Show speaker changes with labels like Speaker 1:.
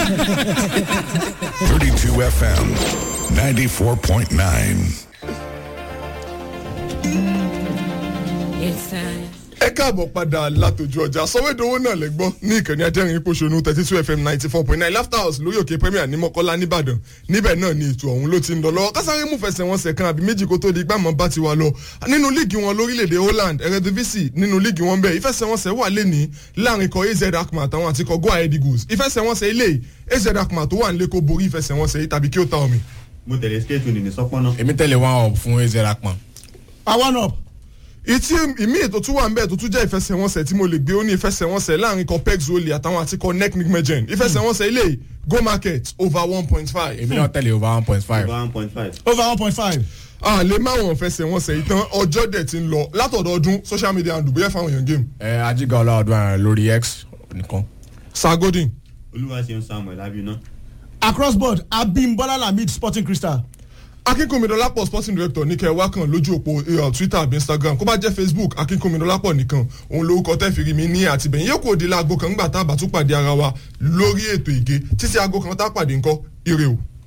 Speaker 1: 32 FM 94.9.
Speaker 2: ẹ káàbọ̀ padà látòjú ọjà sọ̀wédowó náà lẹ gbọ́ ní ìkànnì ajẹ́rìn pòṣónú thirty two fm ninety four point nine laughter house lórí òkè premier ní mọ́kọ́lá nìbàdàn níbẹ̀ náà ni ètò ọ̀hún ló ti ń lọ lọ́wọ́ kásáré mú fẹsẹ̀wọnsẹ̀ kan àbí méjì kó tó di gbàmọ́ bá ti wà lọ nínú líìgì wọn lórílẹ̀‐èdè holland eredivisie nínú líìgì wọn bẹ́ẹ̀ ìfẹsẹ̀wọnsẹ̀ wà lẹ́ni láàrin ikọ̀ az akma àtàwọn àti ikọ̀ goa eagles ìfẹsẹ̀wọnsẹ̀ ilé az akma tó wà nílé kó borí ìfẹsẹ̀wọnsẹ̀ yìí tàbí kí ó ta omi.
Speaker 3: mo tẹ̀lé skate ní sọ́pọ́nà.
Speaker 4: èmi tẹ̀lé one up fún ezra pọn.
Speaker 5: àwọn up
Speaker 2: ìtí ìmí ètò tún wà ń bẹ̀ tó tún jẹ́ ìfẹsẹ̀wọnsẹ̀ tí mo lè gbé ó ní ìfẹsẹ̀wọnsẹ̀ láàrin kan pex wọlé àtàwọn àti kan neck mcmegen ìfẹsẹ̀wọnsẹ̀ ilé go market over one point five.
Speaker 4: èmi náà tẹ̀lé over one point five.
Speaker 3: over one point five.
Speaker 5: over one point five.
Speaker 2: a lè má wọn fẹsẹ̀wọnsẹ̀ ìtàn ọjọ́ dẹ̀ ti ń lọ látọ̀dọ̀ọdún social media and dùbúyẹ́ fáwọn èèyàn game.
Speaker 4: ẹ ajiga ọlọ́ọ̀dún àrùn lórí x nìkan.
Speaker 2: sagodin
Speaker 3: olúwa ṣeun samuel abiona.
Speaker 5: across board abimbola lamid sporting crystal.
Speaker 2: akínkùnmídọ́lápọ̀ sporting director ní kẹ́ ẹ wá kàn lójú òpó eh, twitter àbí instagram kó bá jẹ́ facebook akínkùnmídọ́lápọ̀ nìkan òun lórúkọ tẹ́fìrí mi ní àtìbẹ̀yìn yóò kó di láago kan ńgbà tá a bá tún pàdé ara wa lórí ètò ìgé títí aago kan tá a pàdé ńkọ́ ire o.